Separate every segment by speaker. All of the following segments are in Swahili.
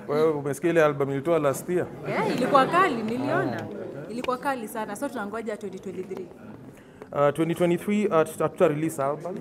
Speaker 1: Wewe umesikia ile album ilitoa last year?
Speaker 2: Yeah, ilikuwa kali, niliona. Ilikuwa kali sana. So tunangoja 2023.
Speaker 1: Uh, 2023 uh, tuta tuta release album.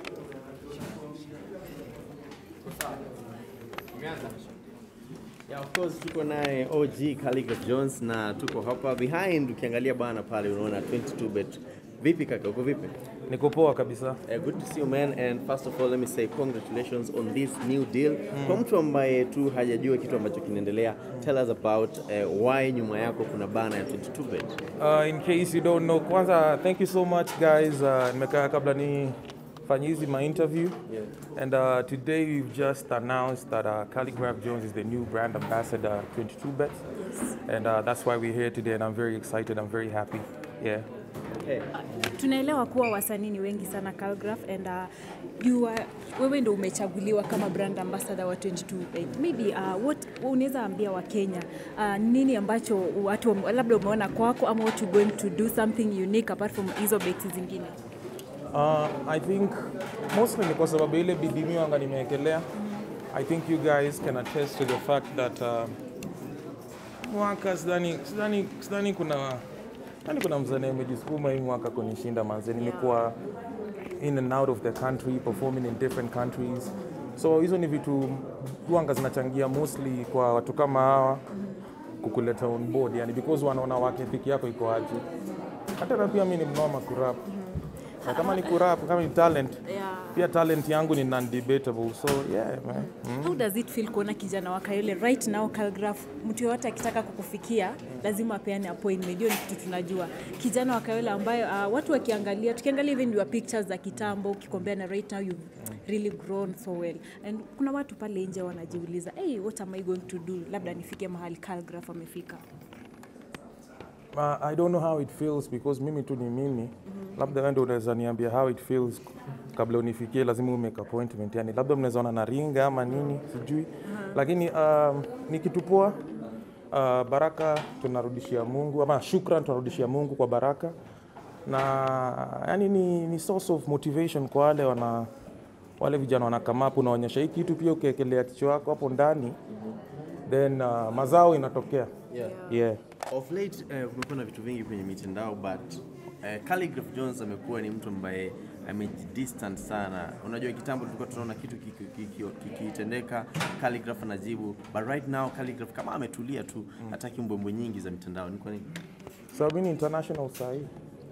Speaker 3: Yeah, of course tuko naye OG Khaligraph Jones na tuko hapa behind, ukiangalia bana pale unaona 22 bet. Vipi kaka, uko vipi?
Speaker 1: Niko poa kabisa.
Speaker 3: Uh, good to see you man and first of all let me say congratulations on this new deal. Kwa mtu ambaye tu hajajua kitu ambacho kinaendelea, tell us about uh, why nyuma yako kuna bana ya 22 bet.
Speaker 1: Uh, in case you don't know, kwanza thank you so much guys. Uh, nimekaa kabla ni fanye hizi my interview.
Speaker 3: Yeah.
Speaker 1: And uh, today we've just announced that uh, Calligraph Jones is the new brand ambassador 22 Bets.
Speaker 2: Yes.
Speaker 1: And uh, that's why we're here today and I'm very excited. I'm very happy. Yeah.
Speaker 3: Okay.
Speaker 2: Tunaelewa kuwa wasanii ni wengi sana Calgraph and uh, you are, wewe ndo umechaguliwa kama brand ambassador wa 22 maybe uh, what unaweza ambia wa Kenya uh, nini ambacho watu labda umeona kwako ama what you going to do something unique apart from hizo bets zingine
Speaker 1: Uh, I think mostly ni kwa sababu ile bidii mimi wanga nimewekelea. I think you guys can attest to the fact that uh, mwaka sidhani sidhani sidhani kuna yani kuna mzani amejisukuma hii mwaka kunishinda manze. Nimekuwa in and out of the country performing in different countries. So hizo ni vitu wanga zinachangia mostly kwa watu kama hawa kukuleta on board yani because wanaona work ethic yako iko aje. Hata na pia mimi ni mnoma kurap. Na kama ni kurap, kama ni talent,
Speaker 2: yeah.
Speaker 1: pia talent yangu ni non-debatable. So yeah, man. Mm.
Speaker 2: How does it feel kuona kijana wa Kayole right now Calgraph, mtu yoyote akitaka kukufikia lazima apeane appointment. Hiyo ni kitu tunajua. Kijana wa Kayole ambayo uh, watu wakiangalia, tukiangalia even your pictures za kitambo ukikombea na right now you've really grown so well. And kuna watu pale nje wanajiuliza, hey, what am I going to do? Labda nifike mahali Calgraph amefika.
Speaker 1: Uh, I don't know how it feels because mimi tu ni mimi. Labda wewe ndio unaweza niambia how it feels kabla unifikie, lazima umake appointment. Yani labda mnaweza ona na ringa ama nini, sijui. Lakini um, ni kitu poa. Uh, baraka tunarudishia Mungu ama shukran tunarudishia Mungu kwa baraka na yani ni, ni source of motivation kwa wale wana wale vijana wanakama hapo, unaonyesha hii kitu pia ukiekelea kichwa wako hapo ndani then uh, mazao inatokea
Speaker 3: Yeah.
Speaker 1: yeah.
Speaker 3: Of late uh, kumekuwa na vitu vingi kwenye mitandao but uh, Khaligraph Jones amekuwa ni mtu ambaye amejidistant sana. Unajua kitambo tulikuwa tunaona kitu kiki- kiki- kikitendeka Khaligraph anajibu, but right now Khaligraph kama ametulia tu, hataki mbwembwe nyingi za mitandao. Ni kwa nini?
Speaker 1: So I've been international side.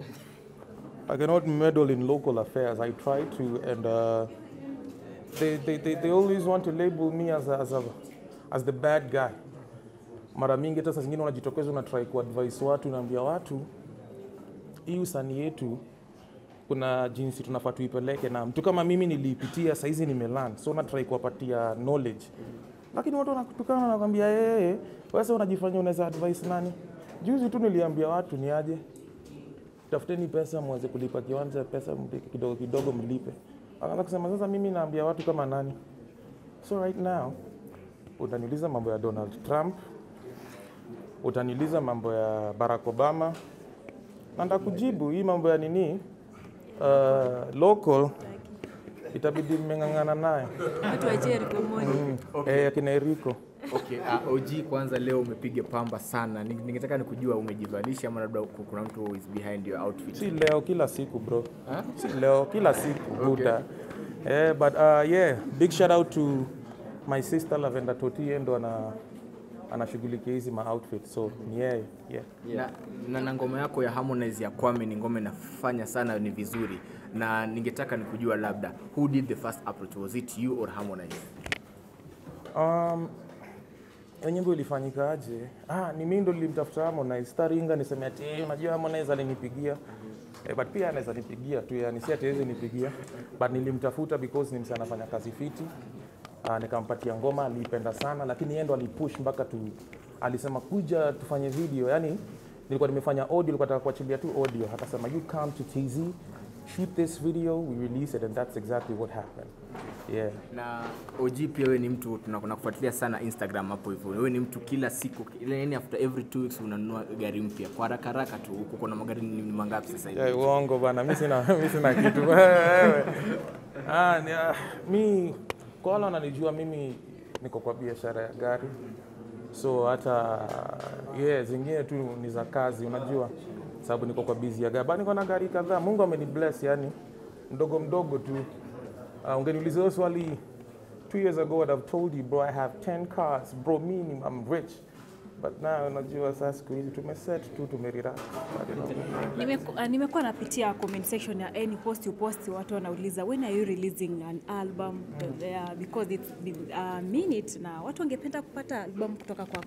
Speaker 1: I cannot meddle in local affairs. I try to, and uh, they, they, they, they always want to label me as, a, as, a, as the bad guy. Mara mingi hata saa zingine unajitokeza una try kuadvise watu, unaambia watu hii usanii yetu kuna jinsi tunafaa tuipeleke, na mtu kama mimi niliipitia, saizi nimelan, so na try kuwapatia knowledge, lakini watu wanakutukana, wanakwambia yeye, wewe sasa unajifanya unaweza advise nani? Juzi tu niliambia watu ni aje, tafuteni pesa mweze kulipa kiwanja, pesa mlipe kidogo kidogo mlipe. Akaanza kusema sasa, mimi naambia watu kama nani? So right now utaniuliza mambo ya Donald Trump, utaniuliza mambo ya Barack Obama, na ndakujibu hii mambo ya nini uh, local itabidi mmeng'ang'ana naye
Speaker 2: Watu wa Jericho Moni.
Speaker 1: eh, akina Eriko.
Speaker 4: Okay, uh, OG kwanza leo umepiga pamba sana. Ning- Ningetaka nikujua umejivalisha ama labda ku- kuna mtu is behind your outfit.
Speaker 1: Si leo, kila siku bro,
Speaker 4: Huh?
Speaker 1: si leo, kila siku buda. Eh, but uh, yeah, big shout out to my sister Lavenda Toti, yeye ndo ana anashughulikia hizi ma outfit, so ni yeye yeah.
Speaker 4: Na, na, na ngoma yako ya Harmonize ya Kwame ni ngoma inafanya sana ni vizuri, na ningetaka nikujua labda who did the first approach, was it you or Harmonize?
Speaker 1: Um, hiyo nyimbo ilifanyika aje? Ah, ni mimi ndo nilimtafuta Harmonize. Staringa niseme ati eh, unajua Harmonize alinipigia. Eh, but pia anaweza nipigia tu yani si ati hawezi nipigia. But nilimtafuta because ni msanii anafanya kazi fiti. Ah, nikampatia ngoma aliipenda sana lakini yeye ndo alipush mpaka tu alisema kuja tufanye video. Yani nilikuwa nimefanya audio, nilikuwa nataka kuachilia tu audio. Akasema you come to TZ, shoot this video, we release it and that's exactly what happened. Yeah.
Speaker 4: Na OG pia wewe ni mtu tuna- tunakufuatilia sana Instagram hapo hivyo. Wewe ni mtu kila siku ile yani after every two weeks unanunua gari mpya. Kwa haraka haraka tu huko kuna magari ni ni mangapi sasa hivi?
Speaker 1: Ya, uongo bana, mi sina, mi sina kitu Wewe. ah, ni, ah, mi kwa wale wananijua mimi niko kwa biashara ya gari so hata yeah, zingine tu ni za kazi unajua sababu niko kwa bizi ya gari But niko na gari kadhaa mungu amenibless yani mdogo mdogo tu uh, ungeniuliza hiyo swali two years ago I'd have told you bro I have 10 cars bro me I'm rich but now unajua sasa siku hizi tumeset tu tumerelax But, you know,
Speaker 2: Nimeku- ah, nimekuwa napitia comment section ya any post you post watu wanauliza when are you releasing an album uh, because it's been a minute na watu wangependa kupata album kutoka kwako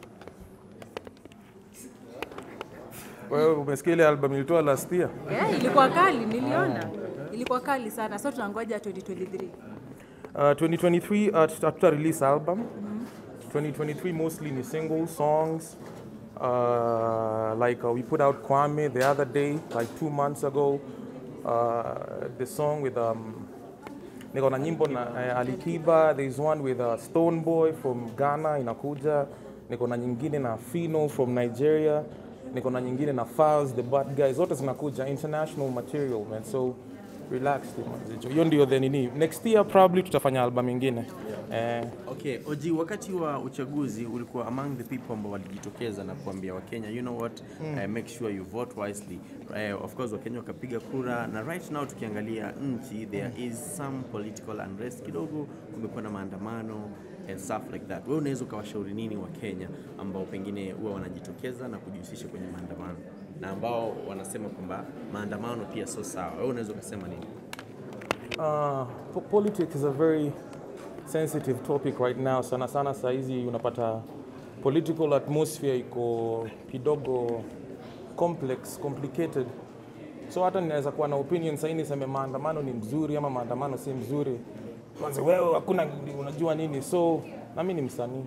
Speaker 1: wewe umesikia ile album ilitoa last year
Speaker 2: yeah, ilikuwa kali niliona ilikuwa kali sana so tunangoja 2023
Speaker 1: Uh, 2023 uh, tuta tuta release album 2023 mostly ni single songs uh, like uh, we put out Kwame the other day like two months ago uh, the song with um, niko na nyimbo na uh, Alikiba there's one with uh, Stone Boy from Ghana inakuja niko na nyingine na Fino from Nigeria niko na nyingine na Files the Bad Guys zote zinakuja international material man so relax tu manzi. hiyo ndio the nini next year probably tutafanya album ingine eh,
Speaker 3: Okay, Oji, wakati wa uchaguzi ulikuwa among the people ambao walijitokeza na kuambia Wakenya, you know what, uh, make sure you vote wisely. Uh, of course Wakenya wakapiga kura na right now tukiangalia nchi there is some political unrest kidogo, kumekuwa na maandamano and stuff like that. Wewe unaweza ukawashauri nini Wakenya ambao pengine huwa wanajitokeza na kujihusisha kwenye maandamano na ambao wanasema kwamba maandamano pia sio sawa? Wewe unaweza ukasema nini?
Speaker 1: Uh, po- politics is a very sensitive topic right now. Sana sana saa hizi unapata political atmosphere iko kidogo complex, complicated. So hata ninaweza kuwa na opinion sahii niseme maandamano ni mzuri ama maandamano si mzuri. Kwanza wewe hakuna unajua nini. So na mimi ni msanii.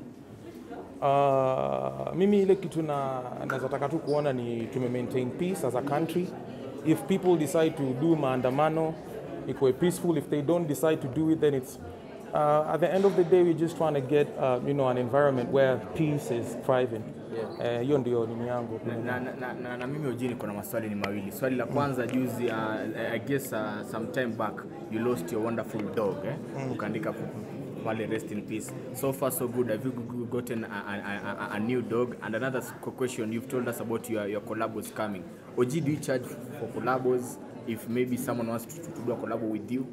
Speaker 1: Uh, mimi ile kitu na naweza taka tu kuona ni tume maintain peace as a country. If people decide to do maandamano ikuwe peaceful. If they don't decide to do it, then it's uh, at the end of the day we're just trying to get uh, you know an environment where peace is thriving. Eh, Hiyo ndio nini yangu.
Speaker 4: na, na, na, na, na mimi ojini niko na maswali ni mawili swali la kwanza juzi uh, I guess uh, some time back you lost your wonderful dog eh? ukaandika pu- pu- pale rest in peace so far so good have you g- g- gotten a, a, a, a, a new dog and another s- question you've told us about your, your collabos coming oji do you charge for collabos if maybe someone wants to, to, to do a collabo with you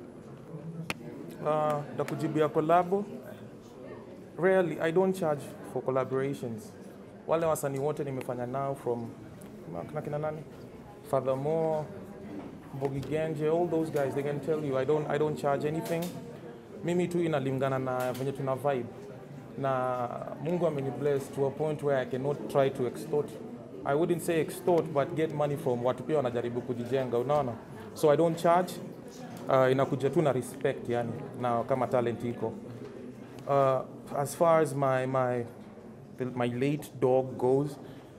Speaker 1: Uh, takujibia kolabo rarely i don't charge for collaborations wale wasanii wote nimefanya nao from na kina nani furthermore Mbogi Genje all those guys they can tell you i don't, I don't charge anything mimi tu inalingana na venye tuna vibe na mungu ameni bless to a point where i cannot try to extort i wouldn't say extort but get money from watu pia wanajaribu kujijenga unaona so i don't charge uh, inakuja tu na respect yani na kama talent iko uh, as far as my, my, the, my late dog goes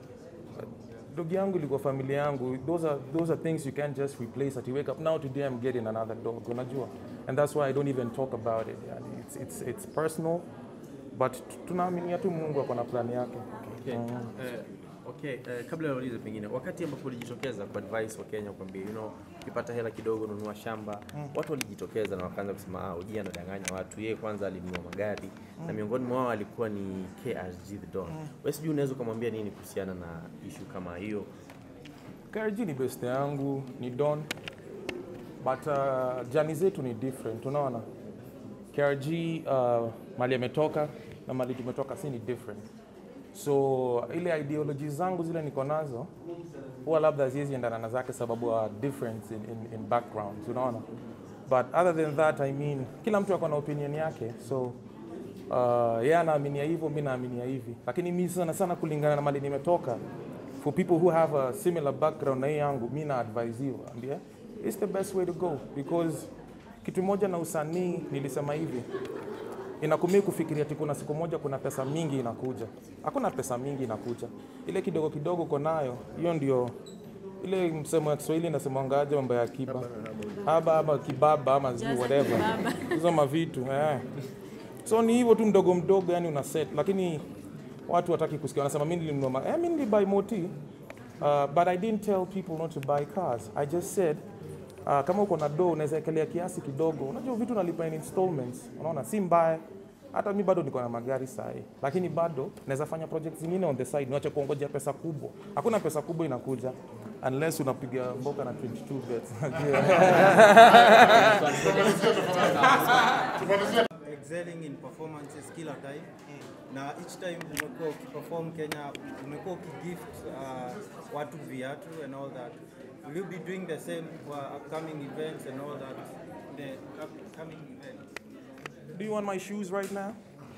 Speaker 1: dog yangu ilikuwa familia yangu those are, those are things you can't just replace at you wake up now today i'm getting another dog unajua and that's why i don't even talk about it yani it's, it's, it's personal but t- tunaaminia tu mungu ako na plani yake
Speaker 3: Okay. Eh, okay. eh, kabla ya ulize pengine, wakati ambapo ulijitokeza kwa advice wa Kenya kwambia, you know, ukipata hela kidogo nunua shamba, watu walijitokeza na wakaanza kusema ah, Oji anadanganya watu. Yeye kwanza alinunua magari na miongoni mwao alikuwa ni KRG the Don. Wewe sijui unaweza ukamwambia nini kuhusiana na issue kama hiyo?
Speaker 1: KRG ni best yangu ni don but uh, jani zetu ni different unaona KRG uh, mali ametoka na mali tumetoka si ni different so ile ideology zangu zile niko nazo huwa labda haziwezi endana na zake sababu ya difference in, in, in backgrounds unaona but other than that i mean kila mtu ako na opinion yake so uh, yeye anaaminia hivyo mi naaminia hivi lakini mi sana sana kulingana na mali nimetoka for people who have a similar background na hii yangu mi na advise hivyo ambia it's the best way to go because kitu moja na usanii nilisema hivi inakumii kufikiria ati kuna siku moja kuna pesa mingi inakuja. Hakuna pesa mingi inakuja, ile kidogo kidogo uko nayo, hiyo ndio ile msemo wa Kiswahili inasemangaje, mambo ya kiba haba ama kibaba ama sijui
Speaker 2: Jaza
Speaker 1: whatever
Speaker 2: kibaba.
Speaker 1: hizo mavitu eh. So ni hivyo tu mdogo mdogo, yani una set, lakini watu wataki kusikia, wanasema mimi nilinunua ma- eh, mimi nilibuy moti uh, but I didn't tell people not to buy cars. I just said uh, kama uko na do unaweza ekelea kiasi kidogo. Unajua vitu unalipa in installments, unaona si mbaya hata mi bado niko na magari sahi lakini bado naweza fanya project zingine on the side niwache kuongojea pesa kubwa hakuna pesa kubwa inakuja unless unapiga mboka na 22 bets
Speaker 5: excelling in performances kila time na each time umekuwa ukiperform Kenya umekuwa ukigift uh, watu viatu and all that will you be doing the same for upcoming events and all that the upcoming events
Speaker 1: Do you want my shoes right now?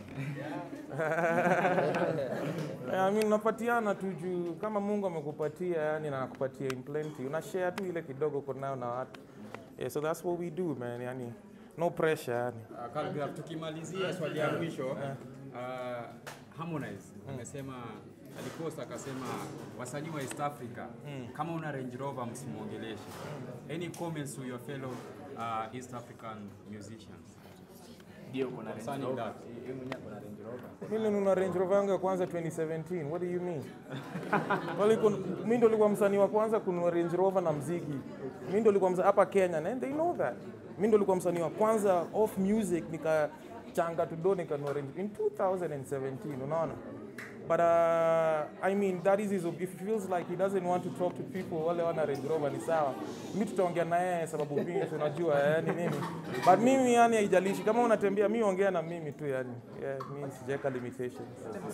Speaker 1: I mean, unapatiana tu juu kama Mungu amekupatia yani na anakupatia in plenty. Una share tu ile kidogo uko nayo na watu. Yeah, so that's what we do man. Yani no pressure yani.
Speaker 6: Uh, Calgraph, tukimalizia swali ya mwisho uh, Harmonize amesema alikosa akasema wasanii wa East Africa kama una Range Rover msimwongeleshe. Any comments to your fellow uh, East African musicians?
Speaker 4: Ndio kuna Range
Speaker 6: Concerning
Speaker 4: Rover.
Speaker 6: that.
Speaker 4: Yeye mwenyewe kuna Range Rover.
Speaker 1: Mimi nina Range Rover yangu ya kwanza 2017. What do you mean? Wali mimi ndo nilikuwa msanii wa kwanza kununua Range Rover na mziki. Mimi ndo nilikuwa msanii hapa Kenya and they know that. Mimi ndo nilikuwa msanii wa kwanza off music nikachanga tudo nikanunua Range in 2017, unaona? But uh, I mean that is his, if he feels like he doesn't want to talk to people wale wana Range Rover ni sawa. Mimi tutaongea na yeye sababu mimi tunajua yani nini. But mimi yani haijalishi kama unatembea mimi ongea na mimi tu yani. Yeah, mimi sijaweka limitations.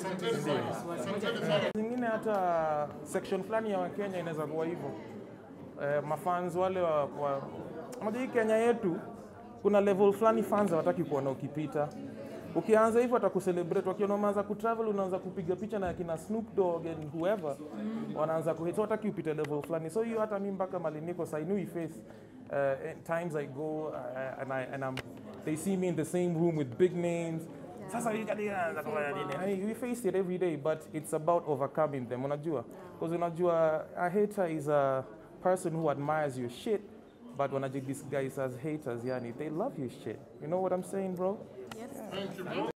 Speaker 1: Zingine hata section fulani ya Wakenya inaweza kuwa hivyo. Eh, mafans wale wa, wa unajua hii Kenya yetu kuna level fulani fans hawataki kuona ukipita. Ukianza hivyo atakucelebrate, wakiona umeanza kutravel, unaanza kupiga picha na kina Snoop Dogg and whoever, wanaanza kuhate, so hataki upite level fulani. So hiyo hata mimi mpaka mali niko so I know he face uh, times I go uh, and I and I'm, they see me in the same room with big names. Sasa hii kadi inaanza kufanya nini? I, we face it every day but it's about overcoming them, unajua? Because unajua a hater is a person who admires your shit but wanaji disguise as haters yani they love your shit. You know what I'm saying, bro?